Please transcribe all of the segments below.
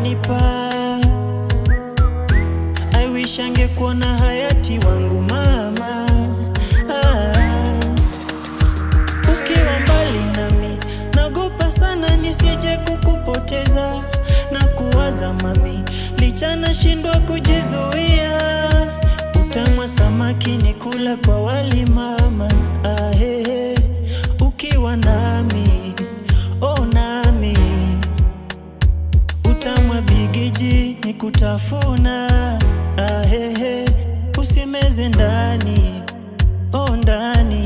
wanipa I wish angekuona hayati wangu mama ah. Ukiwa mbali nami nagopa sana nisije kukupoteza na kuwaza mami, licha nashindwa kujizuia. Utamwa samaki ni kula kwa wali mama ah, he, he. Ukiwa nami oh nami utamwa bigiji ni kutafuna ah, he, he. Usimeze ndani oh ndani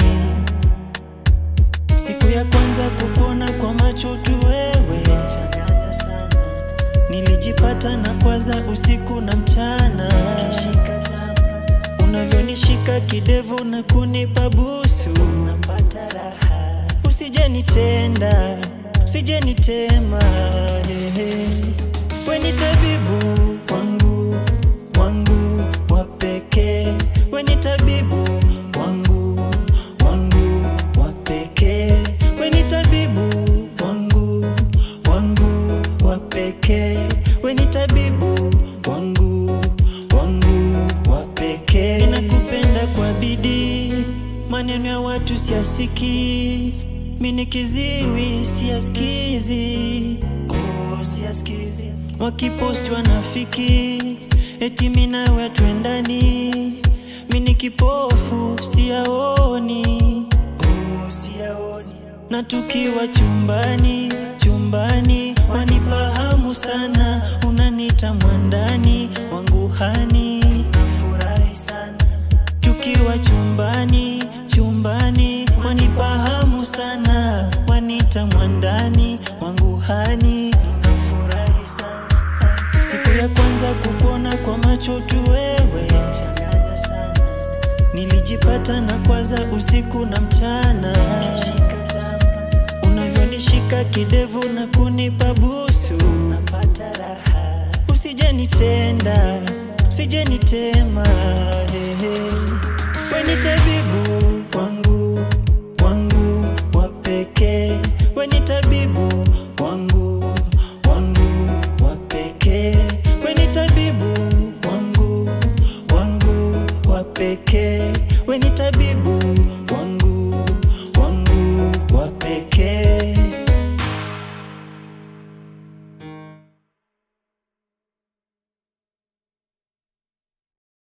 Siku ya kwanza kukuona kwa macho tu wewe changanya sana. Nilijipata na kwaza usiku na mchana Kishika tama. Unavyonishika kidevu na kunipa busu Napata raha Usije nitenda Usije nitema hehe. We ni tabibu wangu wangu wa pekee We ni tabibu wangu wangu wa pekee We ni tabibu wangu wangu wa pekee We ni tabibu wangu wangu wa pekee Ninakupenda kwa bidii maneno ya watu siyasikii mini kiziwi siyaskizi oh, siyaskizi wakipost wanafiki eti minawe twendani mini kipofu siyaoni oh, siyaoni na tukiwa chumbani chumbani wanifahamu sana unanita mwandani wangu hani nafurahi sana tukiwa chumbani chumbani wanifahamu sana wanita mwandani wangu hani ninafurahi sana siku ya kwanza kukuona kwa macho tu wewe changanya sana nilijipata na kwaza usiku na mchana kishika tama unavyonishika kidevu na kunipa busu napata raha usije nitenda usije nitema hehe we ni tabibu wangu wangu wa pekee we ni tabibu wangu wangu wa pekee we ni tabibu wangu wangu wa pekee we ni tabibu